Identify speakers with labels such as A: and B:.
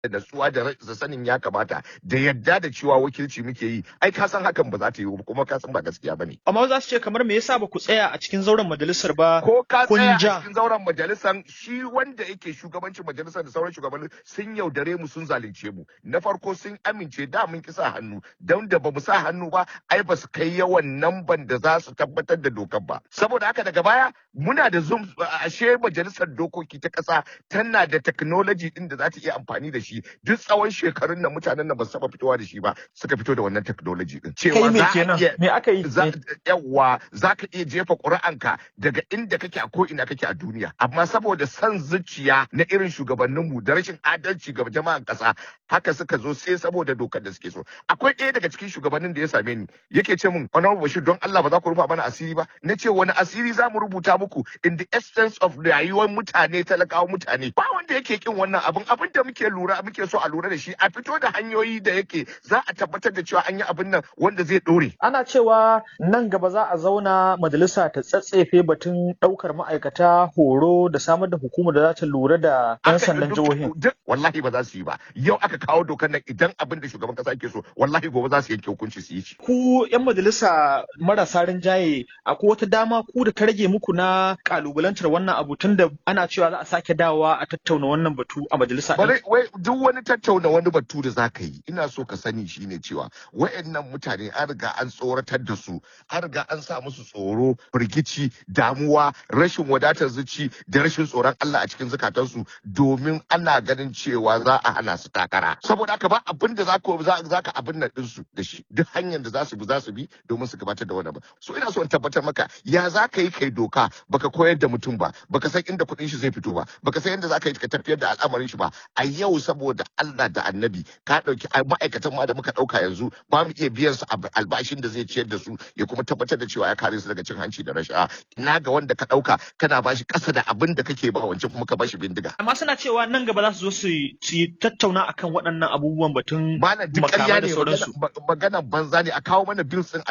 A: da natsuwa da da sanin ya kamata da yadda da cewa wakilci muke yi ai ka san hakan ba za ta yi ba kuma ka san ba gaskiya bane
B: Amma za su ce kamar me yasa ba ku tsaya a cikin zauren majalisar ba
A: ko ka
B: kun
A: tsaya a
B: ja.
A: cikin zauren majalisar shi wanda yake shugabancin majalisar da sauran shugabanni sun yaudare mu sun zalunce mu na farko sun amince da mun ki sa hannu don da bamu sa hannu ba ai ba su kai yawan namban da za su tabbatar da dokar ba saboda haka daga baya muna da zoom ashe majalisar dokoki ta kasa tana da technology din da za ta iya amfani da shi duk tsawon shekarun nan mutanen nan ba su taba fitowa da shi ba suka fito da wannan technology din
B: Kai
A: cewa
B: me
A: za a
B: kenan?
A: iya
B: Me aka yi?
A: za
B: Me-
A: yawa za ka iya jefa ƙuri'anka daga inda kake a ko ina kake a duniya amma saboda son zuciya na irin shugabanninmu da rashin adalci ga jama'an ƙasa haka suka zo sai saboda dokar da suke so akwai ɗaya daga cikin shugabannin da ya same ni yake ce min honorable bashir don Allah ba za ku rufa mana asiri ba na ce wani asiri za mu rubuta muku in the essence of rayuwar mutane talakawa mutane ba wanda yake kin wannan abin abin da muke lura muke so a lura da shi a fito da hanyoyi da yake za a tabbatar da cewa an yi abin nan wanda zai ɗore
B: Ana cewa nan gaba za a zauna majalisa ta tsatsefe batun ɗaukar ma'aikata horo da samar da hukumar da za ta lura da 'yan
A: aka
B: sandan
A: duk
B: jihohin.
A: duk wallahi ba za su yi ba yau aka kawo dokar nan idan abin da shugaban kasa yake so wallahi gobe za su yanke hukunci su yi shi
B: Ku 'yan majalisa marasa rinjaye akwai wata dama ku da ta rage muku na kalubalantar wannan abu tun da ana cewa za a sake dawowa a tattauna wannan batu a majalisa ɗin.
A: bare wai duk wani tattauna wani batu da za ka yi ina so ka sani shine cewa wayannan mutane an riga an tsoratar da su an riga an sa musu tsoro firgici damuwa rashin wadatar zuci da rashin tsoron Allah a cikin zukatansu domin ana ganin cewa za a hana su takara saboda haka ba abin da za ka za ka abin nan ɗinsu da shi duk hanyar da za su bi za su bi domin su gabatar da wani ba so ina so in tabbatar maka ya za ka yi kai doka baka koyar da mutum ba baka san inda kuɗin shi zai fito ba baka san yadda za ka yi ka tafiyar da al'amarin shi ba a yau saboda Allah da annabi ka ɗauki ai, ma'aikatan ma da muka ɗauka yanzu ba mu iya biyan su ab- albashin da zai ciyar da su ya kuma tabbatar da cewa ya kare su daga cin hanci da rashawa ina ga wanda ka ɗauka kana bashi ƙasa da abin da kake ba wancan kuma ka bashi bindiga
B: Amma suna cewa nan gaba za su zo su yi su yi tattauna akan waɗannan abubuwan batun
A: malam duk
B: makamai
A: ƙarya
B: da
A: ne
B: sauransu.
A: magana- maganan banza ne a kawo mana bills din